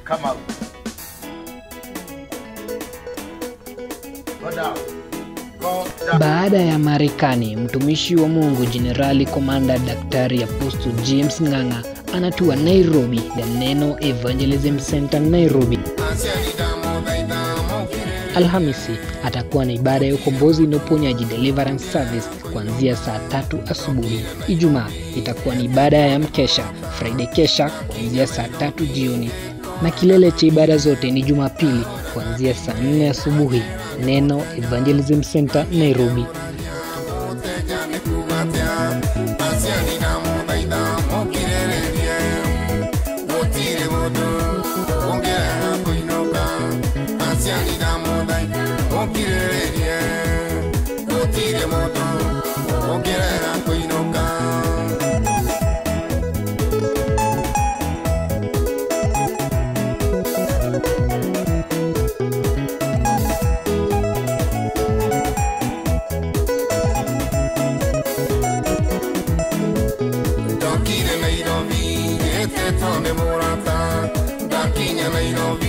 Kamau. Go down. Go down. Baada ya Marekani, mtumishi wa Mungu Jenerali Komanda Daktari Apostle James Ng'ang'a anatua Nairobi, The Neno Evangelism Center Nairobi. Alhamisi atakuwa na ibada ya ukombozi na uponyaji deliverance service kuanzia saa tatu asubuhi. Ijumaa itakuwa ni ibada ya mkesha Friday kesha kuanzia saa tatu jioni, na kilele cha ibada zote ni Jumapili kuanzia saa nne asubuhi. Neno Evangelism Center Nairobi. Ndokire Nairobi, ete tonde murata, ndakinya Nairobi